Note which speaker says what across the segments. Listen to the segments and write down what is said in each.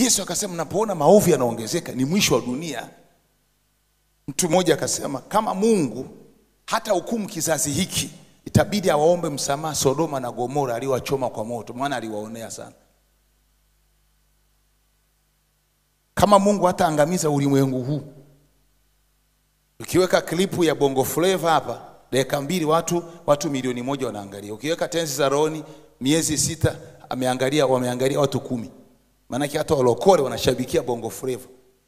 Speaker 1: Yesu akasema mnapoona maovu yanaongezeka ni mwisho wa dunia. Mtu mmoja akasema kama Mungu hata hukumu kizazi hiki, itabidi awaombe msamaha Sodoma na Gomora aliowachoma kwa moto, maana aliwaonea sana. Kama Mungu hata angamiza ulimwengu huu, ukiweka klipu ya Bongo Flava hapa dakika mbili, watu watu milioni moja wanaangalia. Ukiweka tenzi za rohoni miezi sita, ameangalia wameangalia watu kumi. Maanake hata walokole wanashabikia Bongo Flava.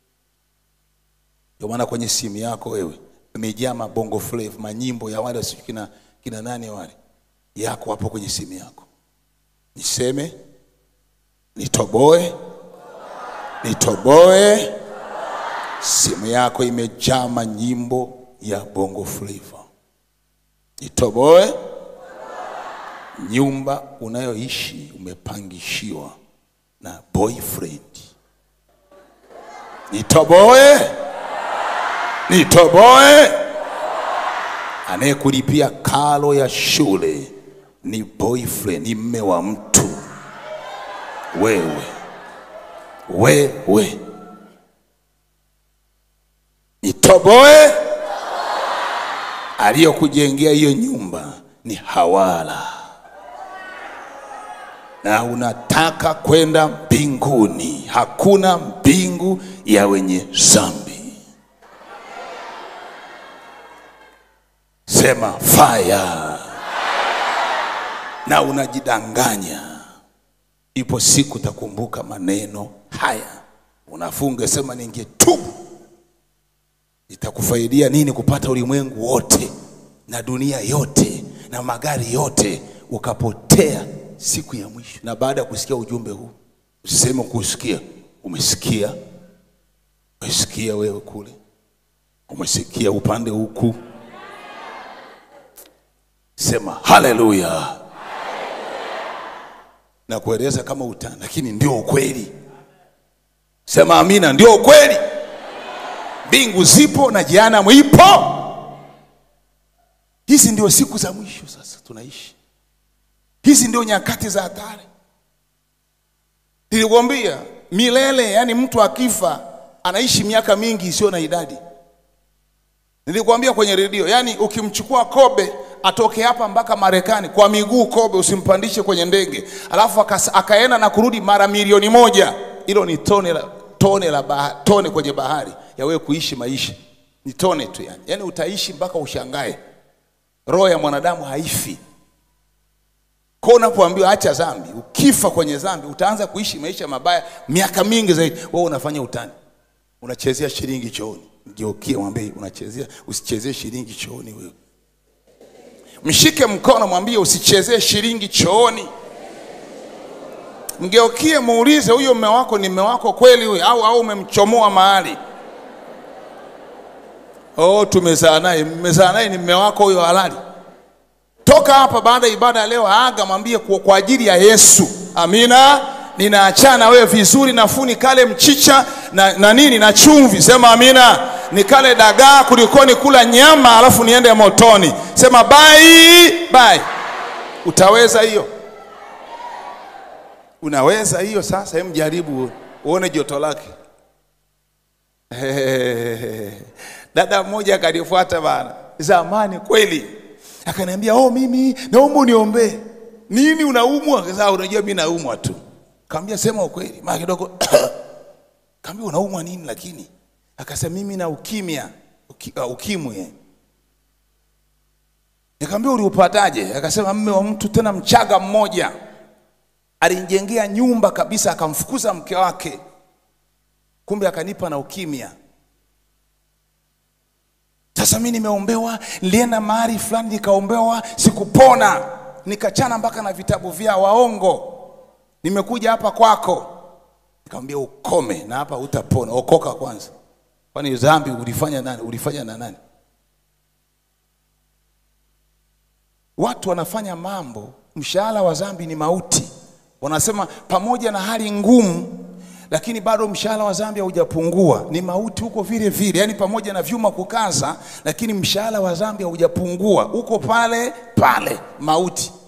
Speaker 1: Ndio maana kwenye simu yako wewe imejaa mabongo flava, manyimbo ya wale sijui kina, kina nani wale yako hapo kwenye simu yako. Niseme nitoboe, nitoboe. Simu yako imejaa manyimbo ya bongo flava. Nitoboe. Nyumba unayoishi umepangishiwa na boyfriend. Nitoboe nitoboe. Anayekulipia karo ya shule ni boyfriend, ni mme wa mtu. Wewe wewe, nitoboe. Aliyokujengea hiyo nyumba ni hawala, na unataka kwenda mbinguni. Hakuna mbingu ya wenye dhambi. Sema fire. Na unajidanganya, ipo siku utakumbuka maneno haya. Unafunga sema, ningetubu. Itakufaidia nini kupata ulimwengu wote na dunia yote na magari yote, ukapotea siku ya mwisho? Na baada ya kusikia ujumbe huu, usiseme kusikia, umesikia, umesikia wewe kule, umesikia upande huku Sema haleluya, na kueleza kama utani, lakini ndio ukweli. Sema amina, ndio ukweli. Mbingu zipo na jehanamu ipo. Hizi ndio siku za mwisho sasa tunaishi, hizi ndio nyakati za hatari. Nilikwambia milele, yani mtu akifa anaishi miaka mingi isiyo na idadi. Nilikwambia kwenye redio, yani ukimchukua Kobe atoke hapa mpaka Marekani kwa miguu, Kobe usimpandishe kwenye ndege, alafu akaenda na kurudi mara milioni moja, hilo ni tone la, tone, la baha, tone kwenye bahari ya wewe kuishi maisha, ni tone tu yani. Yani utaishi mpaka ushangae, roho ya mwanadamu haifi. Kwa unapoambiwa acha dhambi, ukifa kwenye dhambi utaanza kuishi maisha mabaya miaka mingi zaidi. Wewe unafanya utani, unachezea shilingi chooni. Mgeukie mwambie, unachezea, usichezee shilingi chooni wewe Mshike mkono mwambie usichezee shilingi chooni. Mgeukie muulize, huyo mume wako ni mume wako kweli huyo, au au umemchomoa mahali? Oh, tumezaa naye. Mmezaa naye ni mume wako huyo halali? Toka hapa baada ya ibada ya leo, aga mwambie kwa, kwa ajili ya Yesu, amina, ninaachana wewe vizuri, nafuni kale mchicha na, na nini na chumvi. Sema amina nikale dagaa kulikoni kula nyama alafu niende motoni. Sema bai bai. Utaweza hiyo? Unaweza hiyo? Sasa hem, jaribu uone joto lake. Dada mmoja akanifuata bana zamani kweli, akaniambia oh, mimi naomba uniombee. Nini, unaumwa? Sasa unajua mimi naumwa tu. Kaambia sema ukweli, maana kidogo kaambia unaumwa nini lakini Akasema mimi na ukimya uki, uh, ukimwi. Nikamwambia uliupataje? Akasema mme wa mtu tena mchaga mmoja alinijengea nyumba kabisa, akamfukuza mke wake, kumbe akanipa na ukimya. Sasa mimi nimeombewa, nilienda mahali fulani nikaombewa, sikupona, nikachana mpaka na vitabu vya waongo, nimekuja hapa kwako. Nikamwambia ukome na hapa utapona, okoka kwanza. Kwani dhambi ulifanya nani? Ulifanya na nani? Watu wanafanya mambo, mshahara wa dhambi ni mauti. Wanasema pamoja na hali ngumu, lakini bado mshahara wa dhambi haujapungua, ni mauti huko vile vile. Yaani pamoja na vyuma kukaza, lakini mshahara wa dhambi haujapungua, uko pale pale, mauti.